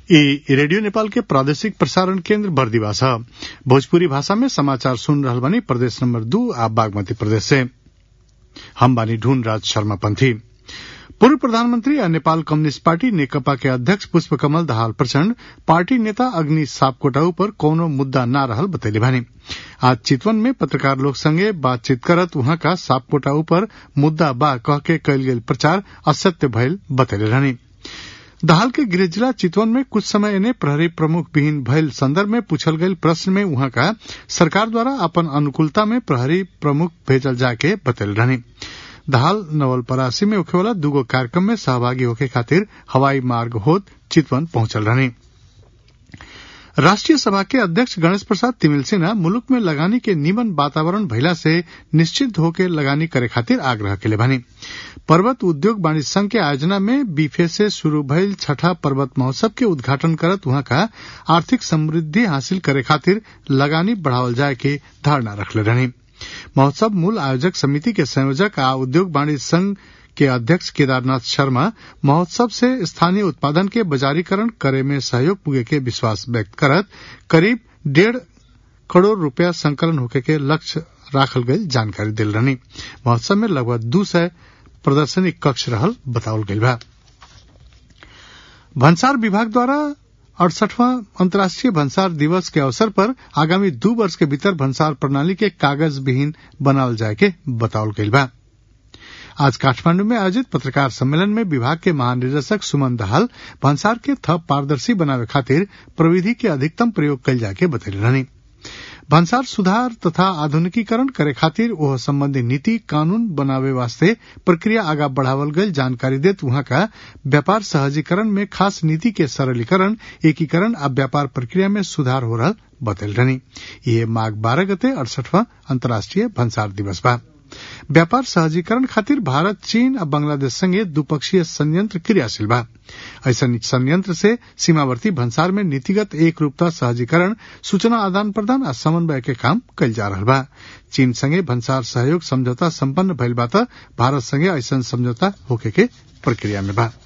ई रेडियो नेपाल के प्रादेशिक प्रसारण केन्द्र बर्दिवा छ भोजपुरी भाषा में समाचार सुन रहल बानी प्रदेश नंबर दू आ बागमती प्रदेश से हम बानी ढूंढ राज शर्मा पंथी पूर्व प्रधानमंत्री और नेपाल कम्युनिस्ट पार्टी नेकपा के अध्यक्ष पुष्पकमल दाहाल प्रचण्ड पार्टी नेता अग्नि सापकोटाऊ पर कौनो मुद्दा न रहल बतैले बानी आज चितवन में पत्रकार लोग संगे बातचीत करत वहां का सापकोटाऊ पर मुद्दा बा कह के कयल गेल प्रचार असत्य भयल बतैले रहनी दाहाल के गृह जिला चितवन में कुछ समय इन्हें प्रहरी प्रमुख विहीन भयल संदर्भ में पूछल गयल प्रश्न में वहां का सरकार द्वारा अपन अनुकूलता में प्रहरी प्रमुख भेजल जाके बतैले रहनी दाहाल नवलपरासी में होखेवाला दूगो कार्यक्रम में सहभागी होके खातिर हवाई मार्ग होत चितवन पहुंचल रहनी राष्ट्रीय सभा के अध्यक्ष गणेश प्रसाद तिमिल सिन्हा मुलुक में लगानी के निमन वातावरण भइला से निश्चित होके लगानी करे खातिर आग्रह केले बानी पर्वत उद्योग वाणिज्य संघ के आयोजना में बीफे से शुरू भइल छठा पर्वत महोत्सव के उद्घाटन करत वहां का आर्थिक समृद्धि हासिल करे खातिर लगानी बढ़ावल जाए के धारणा रखले रहनी महोत्सव मूल आयोजक समिति के संयोजक आ उद्योग वाणिज्य संघ के अध्यक्ष केदारनाथ शर्मा महोत्सव से स्थानीय उत्पादन के बाजारीकरण करे में सहयोग पुगे के विश्वास व्यक्त करत करीब डेढ़ करोड़ रुपया संकलन होके के लक्ष्य राखल गई जानकारी दिल रहनी महोत्सव में लगभग दू सय प्रदर्शनी कक्ष रहल बतावल गई बा भन्सार विभाग द्वारा अड़सठवां अंतर्राष्ट्रीय भंसार दिवस के अवसर पर आगामी दू वर्ष के भीतर भंसार प्रणाली के कागज विहीन बनावल जाए के बतावल गई बा आज काठमांडू में आयोजित पत्रकार सम्मेलन में विभाग के महानिदेशक सुमन दहाल भंसार के थप पारदर्शी बनावे खातिर प्रविधि के अधिकतम प्रयोग कल जाके बतैले रहनी भंसार सुधार तथा आधुनिकीकरण करे खातिर ओह संबंधी नीति कानून बनावे वास्ते प्रक्रिया आगा बढ़ावल गई जानकारी देत वहां का व्यापार सहजीकरण में खास नीति के सरलीकरण एकीकरण आ व्यापार प्रक्रिया में सुधार हो रहा बतल रहनी ये माघ बारह गते अड़सठवां अंतर्राष्ट्रीय भंसार दिवस बा व्यापार सहजीकरण खातिर भारत चीन आ बांग्लादेश संगे द्विपक्षीय संयंत्र क्रियाशील बा ऐसा संयंत्र से सीमावर्ती भंसार में नीतिगत एक रूपता सहजीकरण सूचना आदान प्रदान आ समन्वय के काम कल जा रहा बा चीन संगे भंसार सहयोग समझौता संपन्न भइल बा त भारत संगे ऐसा समझौता होके के प्रक्रिया में बा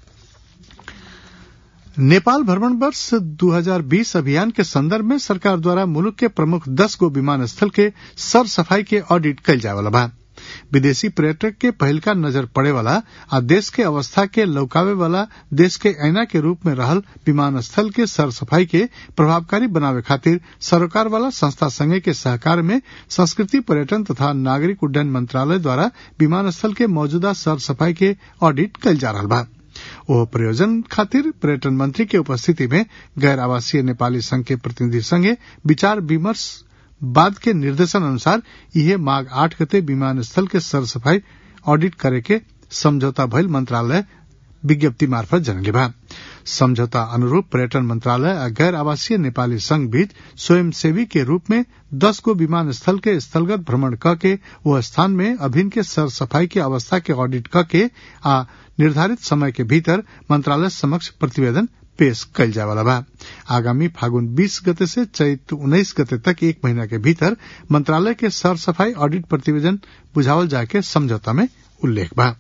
नेपाल भ्रमण वर्ष 2020 अभियान के संदर्भ में सरकार द्वारा मुल्क के प्रमुख दस गो विमानस्थल के सर सफाई के ऑडिट कल जाए वाला बा विदेशी पर्यटक के पहल का नजर पड़े वाला आ देश के अवस्था के लौकावे वाला देश के ऐना के रूप में रहल विमानस्थल के सर सफाई के प्रभावकारी बनावे खातिर सरोकार वाला संस्था संघ के सहकार में संस्कृति पर्यटन तथा नागरिक उड्डयन मंत्रालय द्वारा विमानस्थल के मौजूदा सर सफाई के ऑडिट कल जा रहा बा ओह प्रयोजन खातिर पर्यटन मंत्री के उपस्थिति में गैर आवासीय नेपाली संघ के प्रतिनिधि संगे विचार विमर्श बाद के निर्देशन अनुसार यह माघ आठ गते विमानस्थल के सर सफाई ऑडिट करे के समझौता भइल मंत्रालय विज्ञप्ति मार्फत जनले बा समझौता अनुरूप पर्यटन मंत्रालय आ गैर आवासीय नेपाली संघ बीच स्वयंसेवी के रूप में दस गो विमानस्थल के स्थलगत भ्रमण क के वह स्थान में अभिन्न के सर सफाई की अवस्था के ऑडिट क के आ निर्धारित समय के भीतर मंत्रालय समक्ष प्रतिवेदन पेश कल जाए वाला बा आगामी फागुन 20 गते से चैत 19 गते तक एक महीना के भीतर मंत्रालय के सर सफाई ऑडिट प्रतिवेदन बुझावल जाके समझौता में उल्लेख बा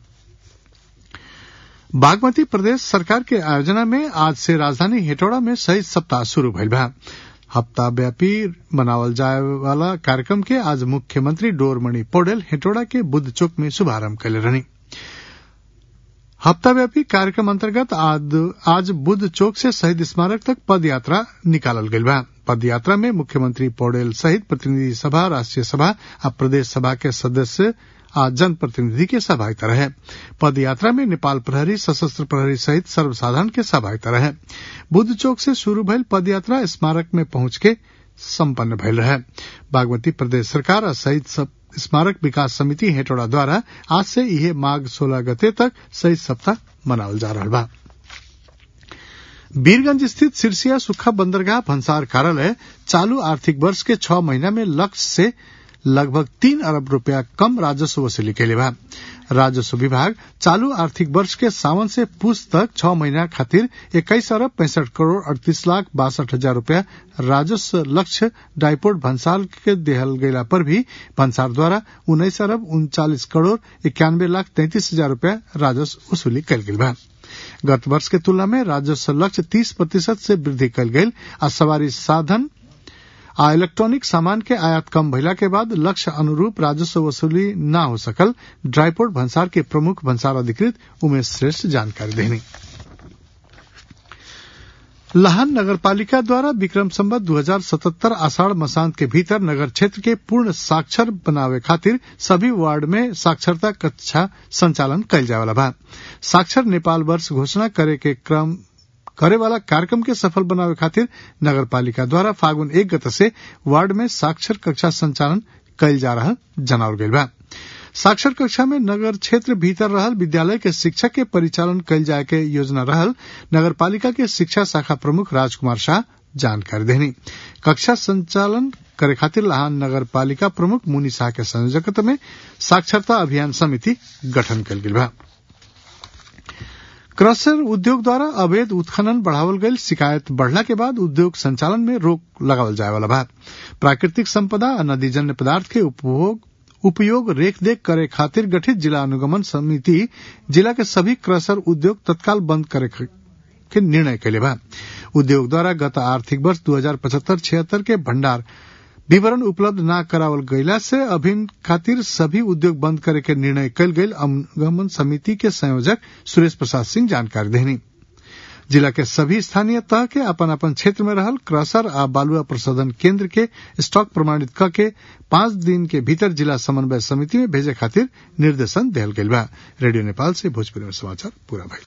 बागमती प्रदेश सरकार के आयोजना में आज से राजधानी हेटौड़ा में शहीद सप्ताह शुरू भइल बा हफ्ता व्यापी बनावल जाए वाला कार्यक्रम के आज मुख्यमंत्री डोरमणि पौडेल हेटौड़ा के बुद्ध चौक में शुभारंभ कैले रहनी हफ्ताव्यापी कार्यक्रम अंतर्गत आज, आज बुद्ध चौक से शहीद स्मारक तक पद यात्रा निकालल गई बा पद यात्रा में मुख्यमंत्री पौडेल सहित प्रतिनिधि सभा राष्ट्रीय सभा और प्रदेश सभा के सदस्य आ जनप्रतिनिधि के सहभागिता रहे पद यात्रा में नेपाल प्रहरी सशस्त्र प्रहरी सहित सर्वसाधारण के सहभागिता रहे बुद्ध चौक से शुरू भइल पद यात्रा स्मारक में पहुंच के सम्पन्न भइल रहे बागमती प्रदेश सरकार और शहीद स्मारक विकास समिति हेटौड़ा द्वारा आज से यह माघ सोलह गते तक शहीद सप्ताह मनावल जा रहा बा वीरगंज स्थित सिरसिया सुखा बंदरगाह भंसार कार्यालय चालू आर्थिक वर्ष के छह महीना में लक्ष्य से लगभग तीन अरब रुपया कम राजस्व वसूली के बा राजस्व विभाग चालू आर्थिक वर्ष के सावन से पूछ तक छह महीना खातिर इक्कीस अरब पैंसठ करोड़ अड़तीस लाख बासठ हजार रूपया राजस्व लक्ष्य डाइपोर्ट भंसार के देहल गयला पर भी भंसार द्वारा उन्नीस अरब उनचालीस करोड़ इक्यानवे लाख तैंतीस हजार रूपया राजस्व वसूली कल गई बा गत वर्ष के तुलना में राजस्व लक्ष्य तीस प्रतिशत से वृद्धि कल गई आ सवारी साधन आ इलेक्ट्रॉनिक सामान के आयात कम भइला के बाद लक्ष्य अनुरूप राजस्व वसूली न हो सकल ड्राईपोर्ट भंसार के प्रमुख भंसार अधिकृत उमेश श्रेष्ठ जानकारी देनी लाहन नगरपालिका द्वारा विक्रम संबत 2077 आषाढ़ मसांत के भीतर नगर क्षेत्र के पूर्ण साक्षर बनावे खातिर सभी वार्ड में साक्षरता कक्षा संचालन कल जावला बा साक्षर नेपाल वर्ष घोषणा करे के क्रम करे वाला कार्यक्रम के सफल बनावे खातिर नगर पालिका द्वारा फागुन एक गत से वार्ड में साक्षर कक्षा संचालन कल जा रहा जनावल गईल बा साक्षर कक्षा में नगर क्षेत्र भीतर रहल विद्यालय के शिक्षक के परिचालन कल जाए के योजना रहल नगर पालिका के शिक्षा शाखा प्रमुख राजकुमार शाह जानकारी देनी कक्षा संचालन करे खातिर लहान नगर पालिका प्रमुख मुनि शाह के संयोजकत्व में साक्षरता अभियान समिति गठन कल गेल बा क्रशर उद्योग द्वारा अवैध उत्खनन बढ़ावल गई शिकायत बढ़ला के बाद उद्योग संचालन में रोक लगावल जाए वाला बा प्राकृतिक संपदा और नदीजन्य पदार्थ के उपभोग उपयोग रेखदेख करे खातिर गठित जिला अनुगमन समिति जिला के सभी क्रशर उद्योग तत्काल बंद करे के निर्णय कैले बा उद्योग द्वारा गत आर्थिक वर्ष दू हजार पचहत्तर छिहत्तर के भंडार विवरण उपलब्ध न करावल गईला से अभिन खातिर सभी उद्योग बंद करे के निर्णय कल गई अनुगमन समिति के संयोजक सुरेश प्रसाद सिंह जानकारी देनी जिला के सभी स्थानीय तह के अपन अपन क्षेत्र में रहल क्रशर आ बालुआ प्रशोधन केंद्र के स्टॉक प्रमाणित क के पांच दिन के भीतर जिला समन्वय समिति में भेजे खातिर निर्देशन दियल गेल बा रेडियो नेपाल से भोजपुरी में समाचार पूरा भइल